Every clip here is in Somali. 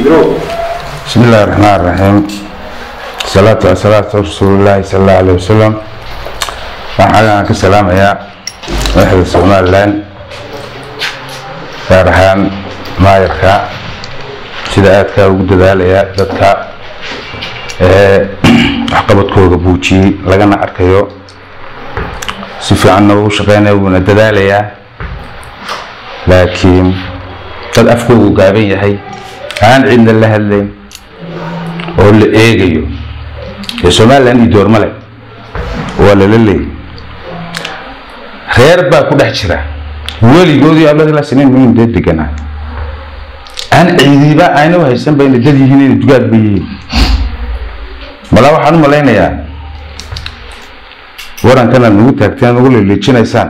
بسم الله الرحمن الرحيم الصلاة والسلام على رسول الله صلى الله عليه وسلم waxaan ka salaamayaa madaxda somalilan gaar ahaan maayarka sida aadkaa ugu dadaalaya dadka ee waxqabadkooda buujiyey lagana arkayo si fiicanna ugu shaqeynaya wuuna dadaalayaa laakiin dad afkoogu gaaban yahay aan cidna la hadlayn oo la eegayo ee somalilan iyo doormale waa lala leeyay reer baa ku dhex jira weligoodii abadla siniin muhiim dee deganaa aan ciidiba ayna u haysan bayna dad yihiin inay dugaad ba yihiin malaa waxaan u malaynayaa warankana nagu taagteen nagu leleejinaysaan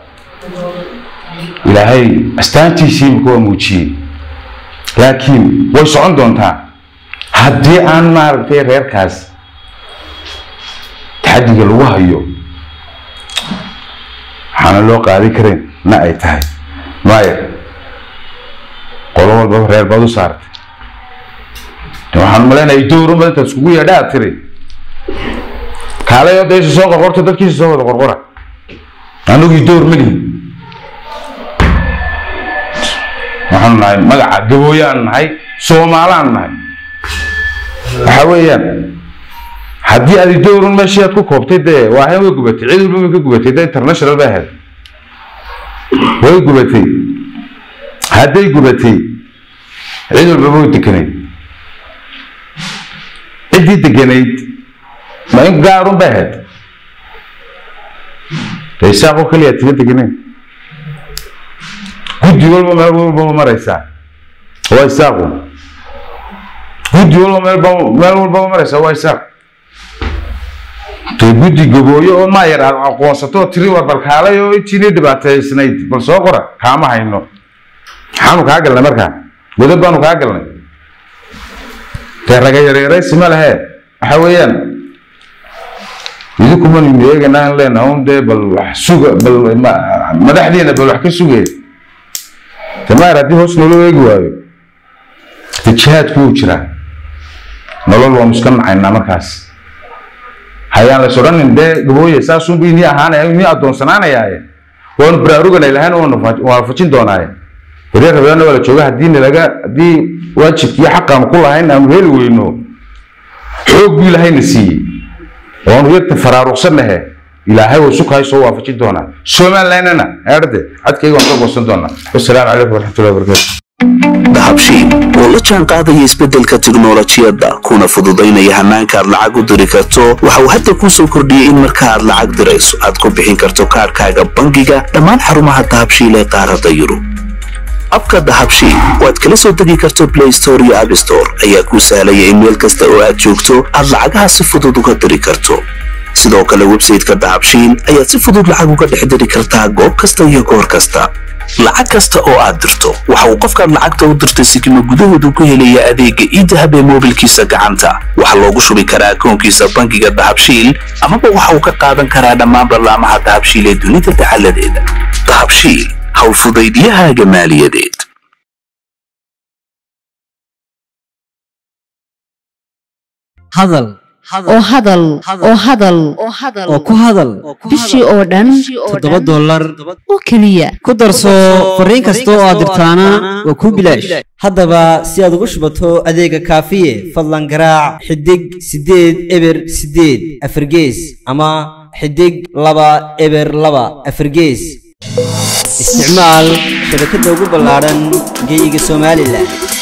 ilaahay astaantiisii imika waa muujiyey laakiin way socon doontaa haddii aan maaragtay reerkaas taxadiga lagu hayo waxaana loo qaadi karin na ay tahay maayo qolo walbaba reer baad u saartay waxaan malaynayaa dowrunba intaad iskugu yeedha aad tiri kaalayo deesha soo qorqorta dadkiisa soo wada qorqora anagii dowr ma lihin waxaanu nahay magaca gabooyaan nahay soomaalaan nahay waxa weeyaan haddii aad dowrun meeshii aad ku koobtay dee waahan way gubatay cid walba way ka gubatay dee international bay ahayd way gubatay hadday gubatay cid walbaba way dekanayd ciddii deganayd ma in gaarun bay ahayd dee isaaqoo keliya tiga deganayn guddi walba meel walbaba maraysaa waa isaaqu guddi walba meelba meel walbaba maraysaa waa isaaq dee guddi gabooyo oo maayar aad aqoonsato oo tiri war balkaalay oo intiinii dhibaateysnayd bal soo qora kaama hayno maxaanu kaa galnay markaa godab baanu kaa galnay dee raga yareeraysi ma lehe waxa weeyaan idinkuma ninu eeganaa in leenaha un dee bal wax suga bal madaxdiina bal wax ka sugay de maayar haddii hoos naloo eegi waayo de jihaadku wuu jiraa nolol waanu iska nacaynaa markaas hayaan lays odhanin dee gabooye saasunbu inii ahaanaya inii addoonsanaanayaaye waanu baraaruganay lahayn waanu waafajin doonaaye reer rabeena waa la jooga haddii nalaga haddii waajibkii xaqaanu ku lahayn aanu heli weyno xoog buu ilaahayna siiyey waanu yarta faraaruqsannahe ilaahay wuu sukahay soo waafajin doonaa somalilandna eerde cadkayga waan ka goosan doonaa wasalaamu calaykum waraxmatullahi wabarakaatu dahabshiil oo la jaan qaadaya isbeddelka tiknolojiyadda kuna fududaynaya hannaanka aad lacag u diri karto waxa uu hadda kuu soo kordhiyey in marka aad lacag dirayso aad ku bixin karto kaadhkaaga bangiga dhammaan xarumaha dahabshiil ee qaaradda yurub abka dahabshiil oo aad kala soo degi karto blay store iyo abstore ayaa kuu sahlaya in meel kasta oo aad joogto aad lacagaha si fudud uga diri karto sidoo kale websayteka dahabshiil ayaad si fudud lacag uga dhex diri kartaa goob kasta iyo goor kasta lacag kasta oo aad dirto waxa uu qofkaad lacagta u dirtay sikima gudahoodu ku helaya adeegga iidahab ee moobilkiisa gacanta waxaa loogu shubi karaa akoonkiisa bangiga dahabshiil amaba waxa uu ka qaadan karaa dhammaan barlaamaha dahabshiil ee dunida dacaladeeda dahabshiil howlfudaydiyahaaga maaliyadeed hadal oo hadal oo hadal oo ku hadal bishii oo dhan toddoba dollar oo keliya ku darso fariin kasta oo aad dirtaana waa kuu bilaash haddaba si aad ugu shubato adeega kaafiye fadlan garaac xidig siddeed eber siddeed afargees ama xidig laba eber laba afargees isticmaal shabakadda ugu ballaadhan geeyiga somalilan